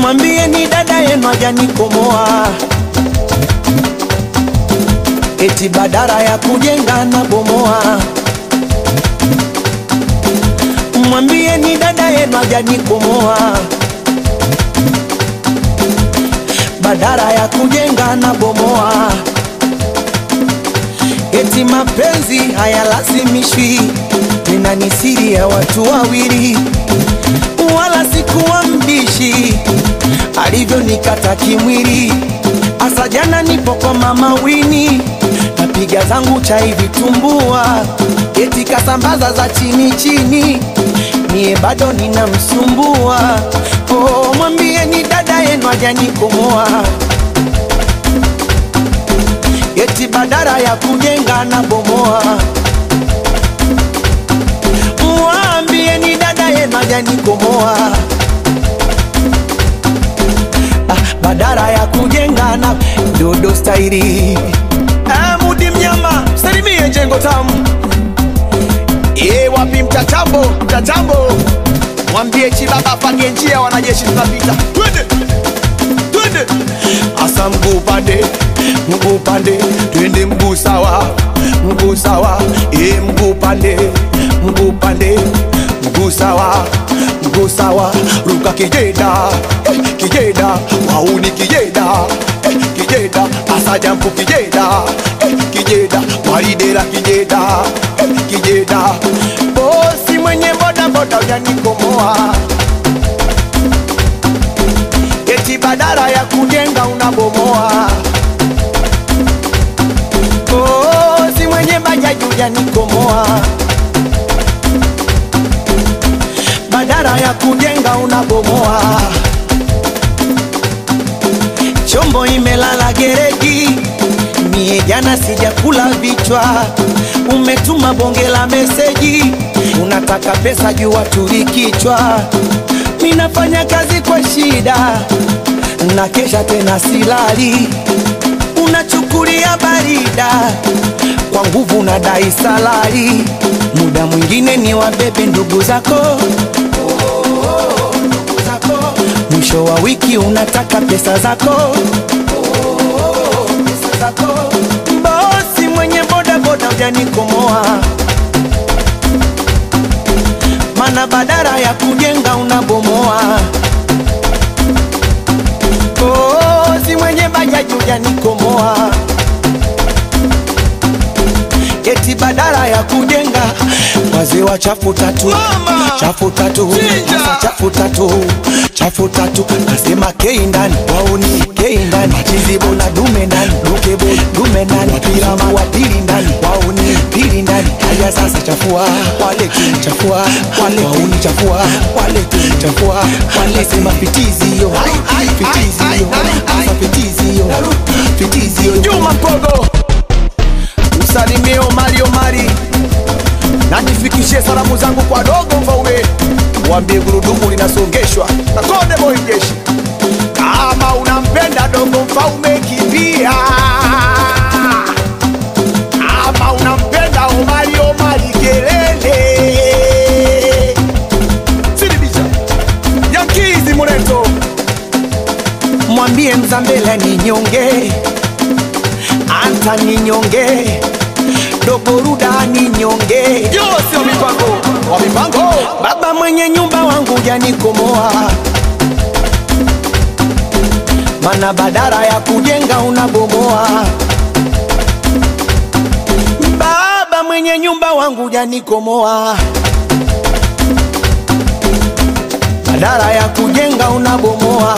mwambie ni dada yenu hajanikomoa, eti badara ya kujenga na bomoa. Mwambie ni dada yenu hajanikomoa, badara ya kujenga na bomoa. Eti mapenzi hayalazimishwi, tena ni siri ya watu wawili, wala sikuwa mbishi alivyonikata kimwili. Asa jana nipo kwa mama Wini, napiga zangu chai vitumbua, eti kasambaza za chini chini, mie bado ninamsumbua. Oh, mwambie ni dada yenu hajanikomoa eti badara ya kujenga na bomoa. Mwambie ni dada yenu hajanikomoa, ah, badara ya kujenga na dodo stairi. Ah, Mudi mnyama salimie jengo tamu. E, wapi mtatambo mtatambo, mwambie Chibaba apange njia, wanajeshi tunapita, twende twende, asa mguu pande mguu pande, twende mguu sawa, mguu sawa, e, mguu pande, mguu pande, mguu sawa, mguu sawa, ruka kijeda, eh, kijeda, wauni kijeda, eh, kijeda, asa jampu kijeda, eh, kijeda, waridera kijeda, eh, kijeda, bosi mwenye boda boda ujanikomoa eti badala ya kujenga unabomoa. Oh, si mwenye bajaji ujanikomoa, badala ya kujenga unabomoa. Chombo imelala gereji, mie jana sijakula vichwa. Umetuma bonge la meseji, unataka pesa juu waturi kichwa. Minafanya kazi kwa shida na kesha tena silali, unachukulia barida kwa nguvu na dai salari. Muda mwingine ni wabebe ndugu zako ndugu zako. mwisho wa wiki unataka pesa zako pesa zako. Bosi mwenye boda boda ujanikomoa, mana badara ya kujenga unabomoa. Oh, si mwenye bajaji ujanikomoa, eti badala ya kujenga wazee wa chafu tatu Mama! chafu tatu Chinja! Sasa chafu tatu chafu tatu nasema kei ndani wauni kei ndani machizibo na dume ndani dukebo dume ndani wapirama wapili ndani wauni pili ndani haya sasa chafua wale chafua wale wauni chafua wale chafua wale sema fitizio fitizio sasa fitizio fitizio Juma Mpogo, msalimie Omari Omari na nifikishie salamu zangu kwa dogo Mfaume, waambie gurudumu linasongeshwa na Konde Boy Jeshi. Kama unampenda dogo Mfaume, kimbia. Kama unampenda Omari Omari, kelele. Sidibisha Yankizi Muleto mwambie Mzambela ni nyonge, anta ni nyonge, dogoruda ni nyonge, Yose wa mipango wa mipango baba mwenye nyumba wangu janikomoa, mana badara ya kujenga unabomoa. Baba mwenye nyumba wangu janikomoa, badara ya kujenga unabomoa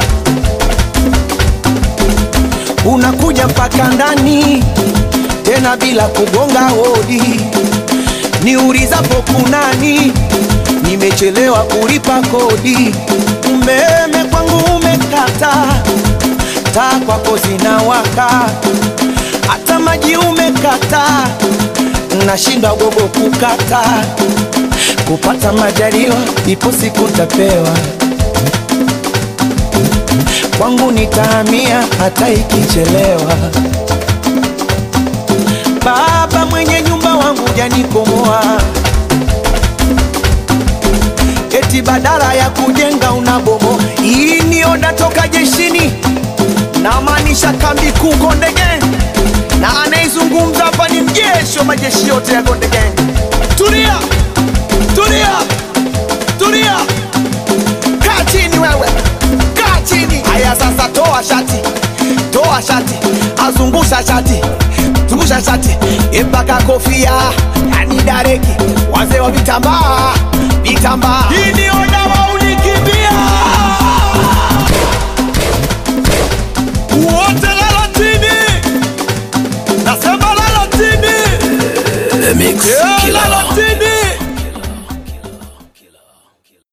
unakuja mpaka ndani tena bila kugonga hodi. Niulizapo kunani, nimechelewa kulipa kodi. Umeme kwangu umekata, taa kwako zinawaka, hata maji umekata, nashindwa gogo kukata. Kupata majaliwa, ipo siku ntapewa kwangu nitahamia hata ikichelewa. Baba mwenye nyumba wangu janikomoa, eti badala ya kujenga unabomoa. Hii ni ni oda toka jeshini namaanisha kambi kuu Konde Gang, na anaizungumza hapa ni mjeshi wa majeshi yote ya Konde Gang. Tulia, tulia, tulia, kaa chini wewe, kaa chini. Haya sasa, toa shati, toa shati, azungusha shati, zungusha shati mpaka kofia, yani dareki, wazee wa vitambaa, vitambaa. Hii ni